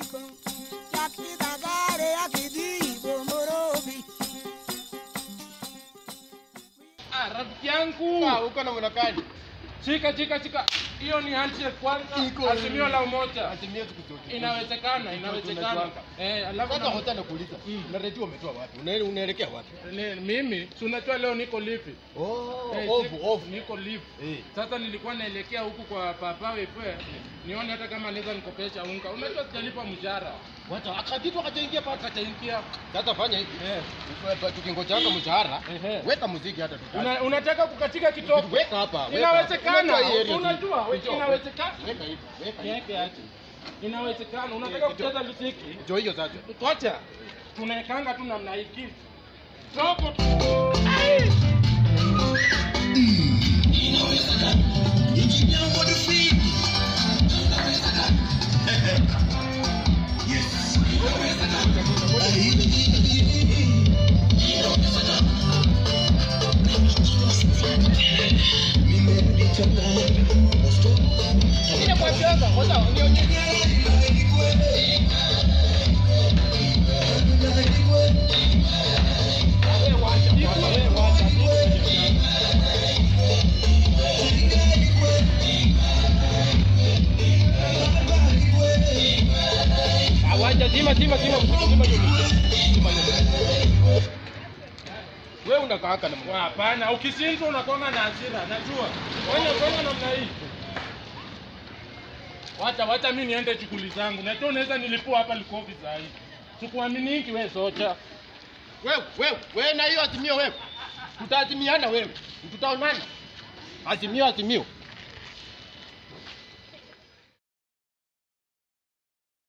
kan yakitagare yakidibo morobi Ah, rafiki yangu. Ah, uko na mwanakani. Chika chika chika. Hiyo ni handshake kwanza. Iko- Azimio la umoja. Azimia siku zote. Inawezekana, inawezekana. Tunajuanga. Eh, alafu Sasa na- hota nakuuliza. Mm. Na redio umetoa wapi? Una- Unaelekea wapi? ni- mimi si unajua leo niko lipi? Oh, Eh, ovu, si- ovu. Niko lipi. Eh. Sasa nilikuwa naelekea huku kwa papa wewe. Nione hata kama naweza nikopesha unga. Unajua sijalipa mshahara. Wacha akakitu akajaingia paka. Akachaingia. Sasa fanya hivi. Eh. Ufa- Tukingojanga mshahara, Ehe. weka muziki hata tutaki. Una, unataka kukatika kitoko? Weka hapa. weka Inawezekana. hapa. Unajua hii area Unajua, hii. Njoo. inawezekana. Weka hivi. Weka hivi. Yeke aje. Inawezekana. Unataka Eh, kucheza muziki? Njoo hiyo sasa. Kocha, tunaekanga tu namna hiki. Soko. Awaja zima zima zima muziki zima hiyo muziki. Zima hiyo muziki. Wewe unakaaka na mwana. Hapana, ukishindwa unakuwa na hasira, najua. Fanya fanya namna hii. Wacha wacha mimi niende shughuli zangu. Najua unaweza nilipua hapa likofi saa hii. Sikuaminingi wewe socha. Wewe, wewe, wewe na hiyo azimio wewe. Tutaazimiana wewe. Tutaonana. Azimio azimio.